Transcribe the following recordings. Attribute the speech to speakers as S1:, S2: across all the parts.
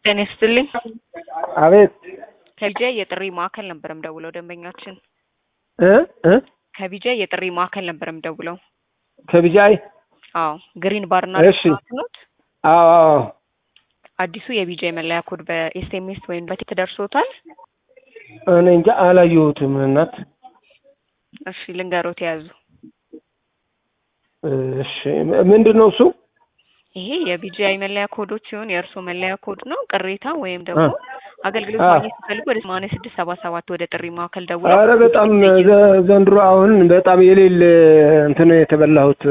S1: ጤና ይስጥልኝ።
S2: አቤት
S1: ከቢጃይ የጥሪ ማዕከል ነበር የምደውለው ደንበኛችን
S2: እ እ
S1: ከቢጃይ የጥሪ ማዕከል ነበር የምደውለው።
S2: ከቢጃይ
S1: አዎ ግሪን ባርና
S2: እሺ።
S1: ሬስቶራንት ኖት?
S2: አዎ አዎ
S1: አዲሱ የቢጃይ መለያ ኮድ በኤስኤምኤስ ወይም በቴክስት ደርሶታል?
S2: እኔ እንጃ አላየሁትም እናት
S1: እሺ ልንገሮት የያዙ
S2: እሺ ምንድን ነው እሱ
S1: ይሄ የቢጂአይ መለያ ኮዶች ሲሆን የእርስዎ መለያ ኮድ ነው። ቅሬታ ወይም ደግሞ አገልግሎት
S2: አ።
S1: ማግኘት ሲፈልጉ ወደ ሰማንያ ስድስት ሰባ ሰባት ወደ ጥሪ ማዕከል ደውለው
S2: አረ በጣም ዘ- ዘንድሮ አሁን በጣም የሌለ እንትን ነው የተበላሁት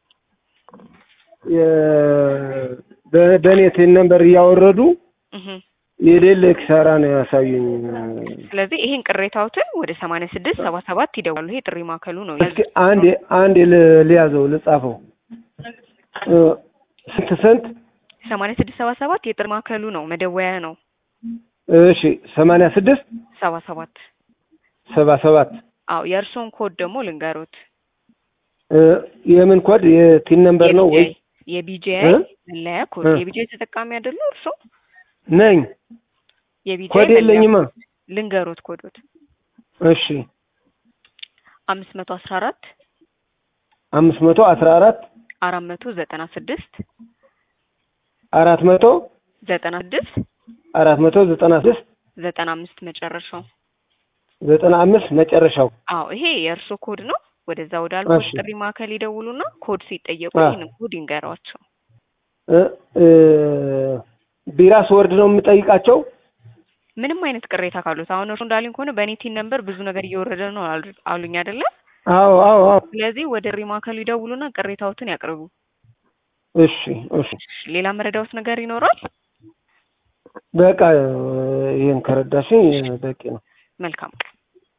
S2: የ- በ- በእኔ ቴን ነምበር እያወረዱ
S1: እህ።
S2: የሌለ ኪሳራ ነው ያሳዩኝ።
S1: ስለዚህ ይሄን ቅሬታዎትን ወደ ሰማንያ ስድስት ሰባ ሰባት ይደውላሉ። ይሄ ጥሪ ማዕከሉ ነው።
S2: እስኪ አንድ አንድ ል- ልያዘው ልጻፈው እ፣ ስንት ስንት?
S1: ሰማንያ ስድስት ሰባ ሰባት የጥሪ ማዕከሉ ነው፣ መደወያ ነው።
S2: እሺ ሰማንያ ስድስት
S1: ሰባ ሰባት
S2: ሰባ ሰባት
S1: አዎ የእርስዎን ኮድ ደግሞ ልንገሮት።
S2: እ፣ የምን ኮድ የቲን ነምበር ነው ወይ?
S1: የቢጂአይ
S2: እ?
S1: መለያ ኮድ
S2: እ?
S1: የቢጂአይ ተጠቃሚ አይደሉ እርስዎ?
S2: ነኝ
S1: የቢጂአይ
S2: ኮድ
S1: መለያ
S2: የለኝማ።
S1: ልንገሮት ኮዶት
S2: እሺ
S1: አምስት መቶ አስራ አራት
S2: አምስት መቶ አስራ አራት
S1: አራት መቶ ዘጠና ስድስት
S2: አራት መቶ
S1: ዘጠና ስድስት
S2: አራት መቶ ዘጠና ስድስት
S1: ዘጠና አምስት መጨረሻው።
S2: ዘጠና አምስት መጨረሻው።
S1: አዎ ይሄ የእርሶ ኮድ ነው። ወደዛ ወደ አልኮል
S2: እሺ።
S1: ጥሪ ማዕከል ይደውሉና ኮድ ሲጠየቁ
S2: አ።
S1: ይህንን ኮድ ይንገሯቸው።
S2: እ፣ እ፣ ቢራ ስወርድ ነው የምጠይቃቸው።
S1: ምንም አይነት ቅሬታ ካሉት አሁን እርሶ እንዳሉኝ ከሆነ በእኔ ቲን ነምበር ብዙ ነገር እየወረደ ነው አሉ- አሉኝ አይደለ?
S2: አዎ አዎ አዎ።
S1: ስለዚህ ወደ ጥሪ ማዕከሉ ይደውሉና ቅሬታዎትን ያቅርቡ።
S2: እሺ እሺ።
S1: ሌላ መረዳዎት ነገር ይኖራል?
S2: በቃ ይህን ከረዳሽኝ በቂ ነው።
S1: መልካም ቀን።